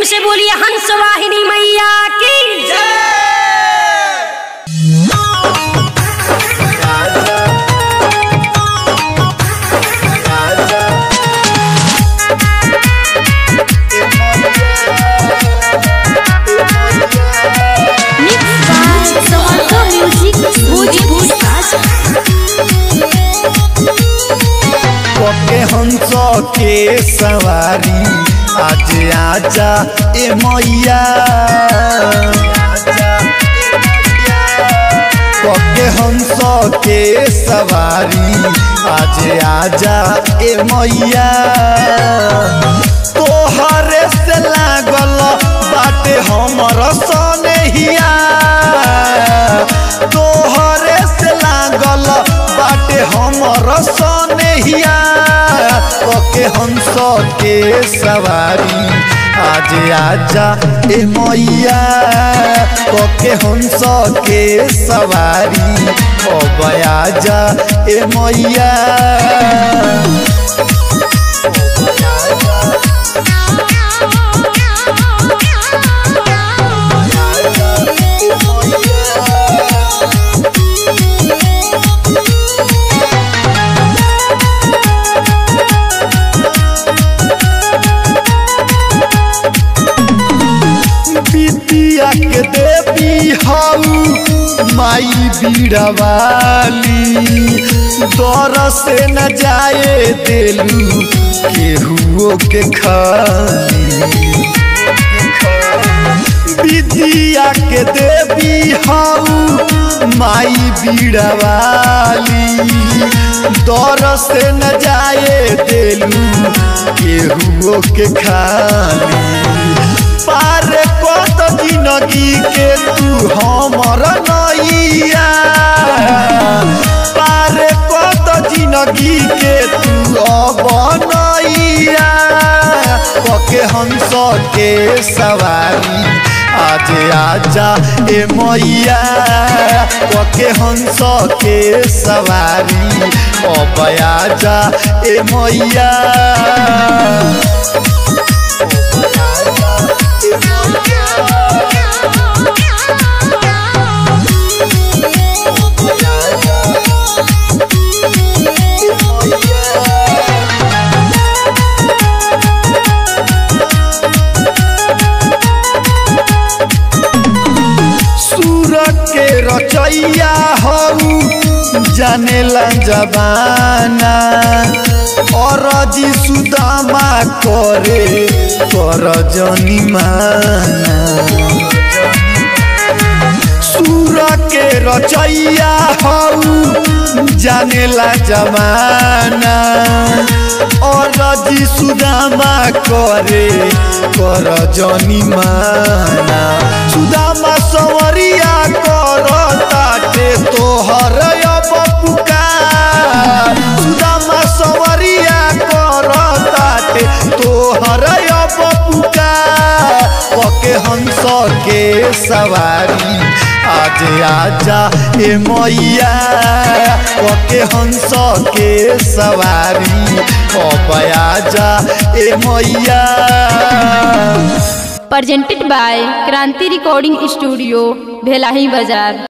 प्रेम से बोलिए हंस वाहिनी मैया की पके हंस के सवारी आज आजा ए मैया पके हंस के सवारी आज आजा ए मैया तोहरे से लागल बाटे हमर सनेहिया तोहरे से लागल बाटे हमर सनेहिया पके हंस के सवारी आज आजा ए मैया पके हंस के सवारी अब आजा ए मैया बिटिया के देवी हऊ माई बीड़वाली दर से न जाए देलू केहुओ के खाली विद्या के देवी हऊ माई बीड़वाली दर से न जाए देलू केहुओ के खाली पार कत जिंदगी के तू हमर नैया पार कत जिंदगी के तू अब नैया पके हंस के सवारी आज आजा ए मैया पके हंस के सवारी अब आजा ए मैया सूर के रचैया हऊ जानेला जबाना और जी सुदामा करे कर जनिमाना सूर के रचैया हऊ जानेला जमाना और जी सुदामा करे कर जनिमाना सुदामा सवरिया कर ताटे तोहर अब पुकार सुदामा सवरिया कर ताटे तोहर अब पुकार पके हंस के सवारी आज आजा ए मैया पके हंस के सवारी अब आजा ए मैया presented by Kranti Recording Studio, Bhelahi Bazar.